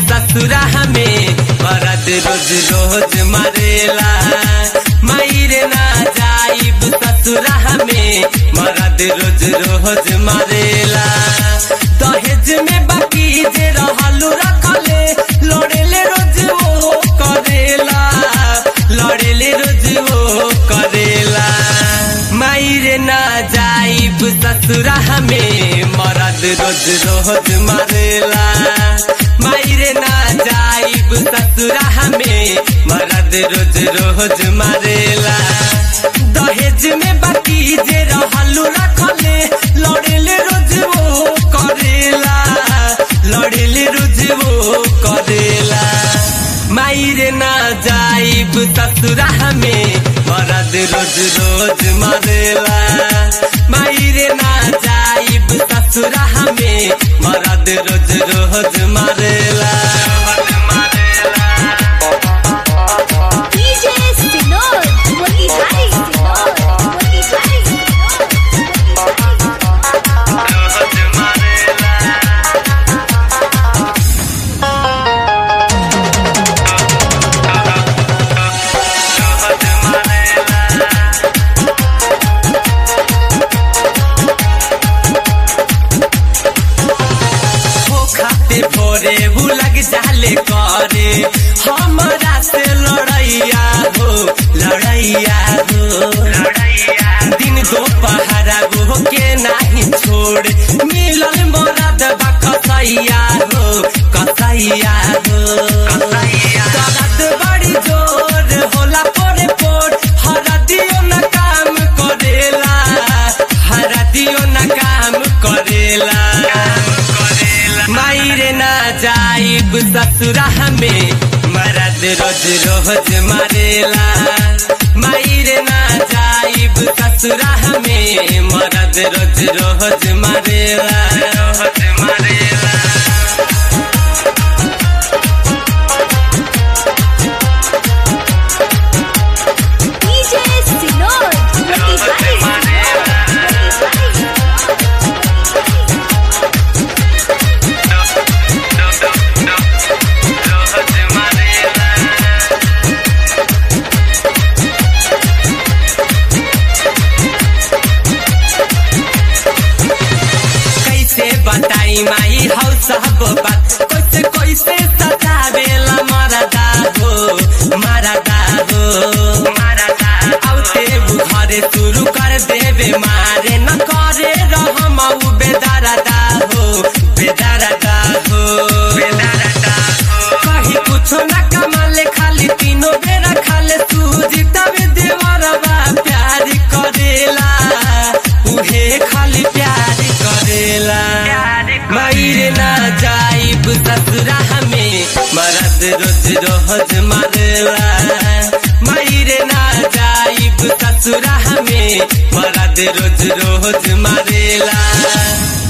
ससुरा हमें मरद रोज रोज मरेला मायरे ना जाइब ससुरा हमें मरद रोज रोज मरेला दहेज में बाकी जे रहलू रखले लड़ेले रोज वो करेला लड़ेले रोज वो करेला मायरे ना जाइब ससुरा हमें मरद रोज रोज मरेला मायरे ना जाइब ससुरा हमें मरद रोज रोज मरेला दहेज में बाकी जे रहलू रखले लड़ेले रोज वो करेला लड़ेले रोज वो करेला मायरे ना जाइब ससुरा हमें मरद रोज रोज मरेला मायरे ना जाइब ससुरा हमें मरद रोज रोज मरेला DJ Sinod, Motihari Sinod, Motihari हो खाते भोरे वो लग जाले करे हमारा से लड़ैया हो लड़ैया हो दिन दोपहरा वो के नहीं छोड़ मिलल मरद बा कसैया हो कसैया हो दर्द बड़ी जोर होला पोरे पोर हरा दियो न काम करेला हरा दियो न काम करेला मायरे ना जाइब ससुरा हमें मरद रोज रोज मरेला मायरे ना जाइब ससुरा हमें मरद रोज रोज मरेला रोज मरेला DJ Sinod, Motihari Sinod, Motihari कैसे बताई माई हौ सब बात कैसे कैसे सतावेला मरदा हो मरदा हो मरदा आउते घरे शुरू कर देवे मारे न करे रहम उ बेदरदा हो बेदरदा हो बेदरदा हो कहीं कुछ न कमाले खाली तीनों बेरा खाले सूजी तबे देवरवा प्यार करेला उहे खाली प्यार करेला मायरे ना जाइब ससुरा हमें मरद रोज रोज मरेला मायरे ना जाइब ससुरा हमें मरद रोज रोज मरेला